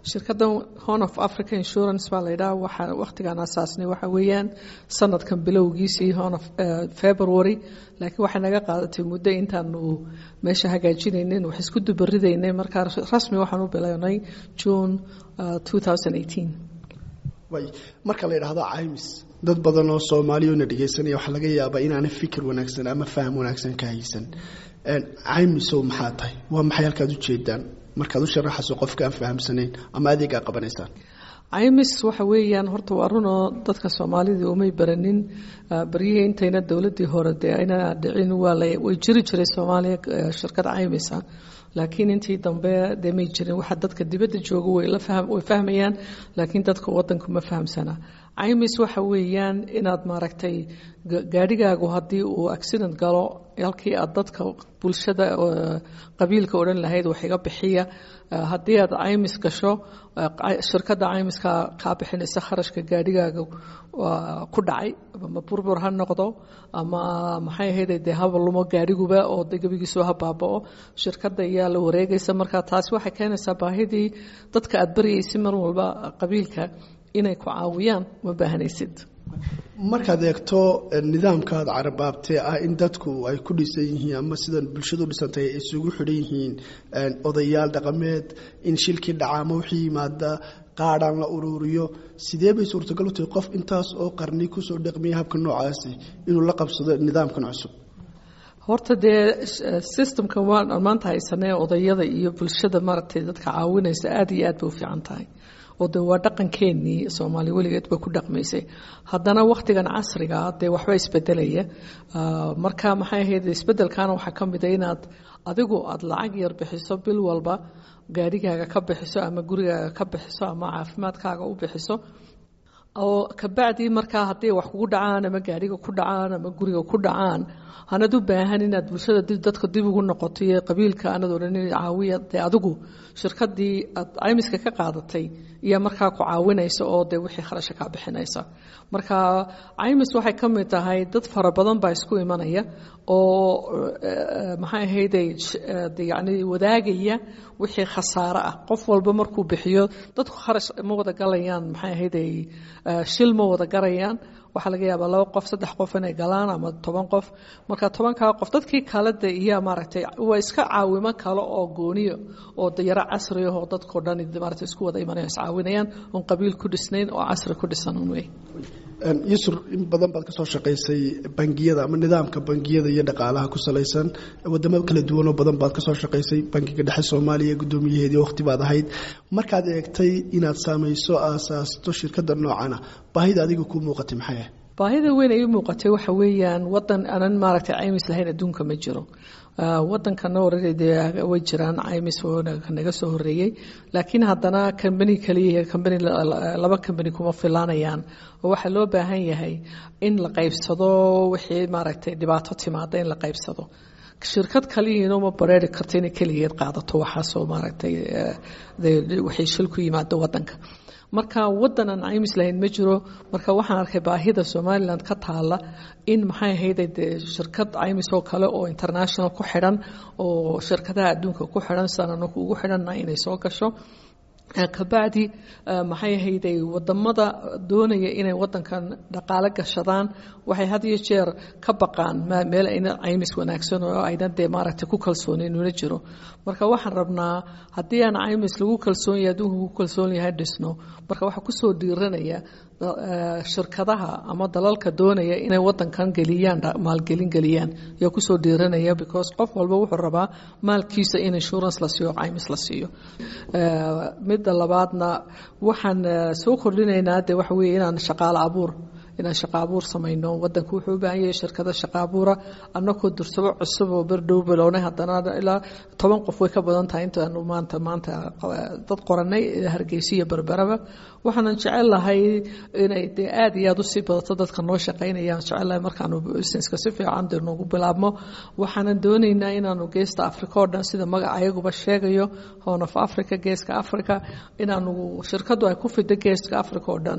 shirkaddan horn of africa insurance baa la yidhaha waxaa wakhtigaan asaasnay waxa weeyaan sanadkan bilowgiisii horn of february laakiin waxay naga qaadatay muddo intaanu meesha hagaajinaynin wax isku dubaridaynay markaa rasmi waxaan u bilownay june two thousand eighteen way marka la yidhaahdo caymis dad badan oo soomaaliyona dhegaysanaya waxaa laga yaabaa inaana fikir wanaagsan ama faham wanaagsan ka haysan caymisow maxaa tahay waa maxay halkaad ujeedaan markaad u sharaxayso qofka aan fahamsanayn ama adeegaa qabanaysaan caymis waxa weeyaan horta waa runoo dadka soomaalida umay baranin baryihii intayna dowladii hore dee ayna dhicin waa way jiri jiray soomaaliya shirkad caymisa laakiin intii dambe dee may jirin waxa dadka dibadda jooga way fahmayaan laakiin dadka wadanku ma fahamsana caymis waxa weeyaan inaad maaragtay gaadhigaagu haddii uu accident galo halkii aad dadka bulshada qabiilka odhan lahayd wax iga bixiya haddii aad caymis gasho shirkadda caymiska kaa bixinaysa kharashka gaadhigaaga ku dhacay ama burbur ha noqdo ama maxay ahayd dee haba lumo gaadhiguba oo de gebigiisu ha baabao shirkadda ayaa la wareegaysa marka taasi waxay keenaysaa baahidii dadka aad baryaysa mar walba qabiilka inay ku caawiyaan ma baahanaysid markaad eegto nidaamkaad carabaabtee ah in dadku ay ku dhisan yihiin ama sidan bulshadu dhisantay ay isugu xidhan yihiin odayaal dhaqameed in shilkii dhaca ama wixii yimaada qaadhaan la ururiyo sidee bay suurtagal u tahay qof intaas oo qarni kusoo dhaqmiya habka noocaasi inuu la qabsado nidaamkan cusub horta dee systemka waan maanta haysanee odayada iyo bulshada maaragtay dadka caawinaysa aada iyo aad bay u fiican tahay oo de waa dhaqankeenii soomaaliya weligeed bay ku dhaqmaysay haddana wakhtigan casriga dee waxba isbedelaya marka maxay ahayd isbedelkana waxaa ka mid a inaad adigu aada lacag yar bixiso bil walba gaadhigaaga ka bixiso ama gurigaaga ka bixiso ama caafimaadkaaga u bixiso oo kabacdii markaa hadday wax kugu dhacaan ama gaadhiga ku dhacaan ama guriga ku dhacaan hanad u baahan inaad bulshada dadka dib ugu noqoto iyo qabiilka anad odhan caawiya dee adigu shirkadii aad caymiska ka qaadatay iyo markaa ku caawinaysa oo dee wixii kharasha kaa bixinaysa marka caymis waxay ka mid tahay dad fara badan baa isku imanaya oo maxay ahayday yani wadaagaya wixii khasaare ah qof walba markuu bixiyo dadku kharash ma wada galayaan maxay ahayday shil ma wada garayaan waxaa laga yaabaa laba qof saddex qof inay galaan ama toban qof marka tobankaa qof dadkii kale de iyo maaragtay waa iska caawimo kale oo gooniyo oo dayaro casri ah oo dadkao dhan maaragtay isku wada imanaya iscaawinayaan oon qabiil ku dhisnayn oo casri ku dhisan un wey yusur in badan baad ka soo shaqaysay bangiyada ama nidaamka bangiyada iyo dhaqaalaha ku salaysan wadamo kala duwanoo badan baad ka soo shaqaysay bankiga dhexe soomaaliya guddoomiyaheedii waqti baad ahayd markaad eegtay inaad saamayso aasaasto shirkadda noocana baahida adiga kuu muuqatay maxay ah baahida weyn ay u muuqatay waxa weeyaan wadan aanan maaragtay caymis lahayn adduunka ma jiro wadankana orade way jiraan caymis naga soo horeeyey laakiin haddana kambani kaliya kambani laba kambani kuma filaanayaan oo waxaa loo baahan yahay in la qaybsado wixii maaragtay dhibaato timaada in la qaybsado shirkad kaliyiina uma bareeri karto inay keligeed qaadato waxaasoo maaragtay waxay shil ku yimaado wadanka marka wadan aan caymis lahayn ma jiro marka waxaan arkay baahida somalilan ka taala in maxay ahayde dee shirkad caymis oo kale oo international ku xidhan oo shirkadaha adduunka ku xidhan sidaan anaku ugu xidhanna inay soo gasho kabacdi maxay ahayday wadamada doonaya inay wadankan dhaqaalo gashadaan waxay had iyo jeer ka baqaan meel ayna caymis wanaagsan oo ayna dee maaragtay ku kalsoonin una jiro marka waxaan rabnaa haddii aan caymis lagu kalsoon yahay adduunka ku kalsoon yahay dhisno marka waxaa kusoo dhiiranaya shirkadaha ama dalalka doonaya inay wadankan geliyaan maalgelin geliyaan ayaa kusoo dhiiranaya because qof walba wuxuu rabaa maalkiisa in insurance la siiyo caymis la siiyo midda labaadna waxaan soo kordhinaynaa de waxa weeye inaan shaqaalo abuur inaan shaqa abuur samayno wadanku wuxuu u baahan yahay shirkado shaqa abuura annakoo dursabo cusub oo berdhow bilownay haddana ilaa toban qof way ka badan tahay intaanu maanta maanta dad qoranay hargeysa iyo berberaba waxaanan jecel lahay inay dee aada iyo aada usii badato dadka noo shaqaynayaan jecel lahay markaanu businesska si fiican dee noogu bilaabmo waxaanan doonaynaa inaanu geesta africa oo dhan sida magaca ayaguba sheegayo horn of africa geeska africa inaanu shirkadu ay ku fido geeska africa oo dhan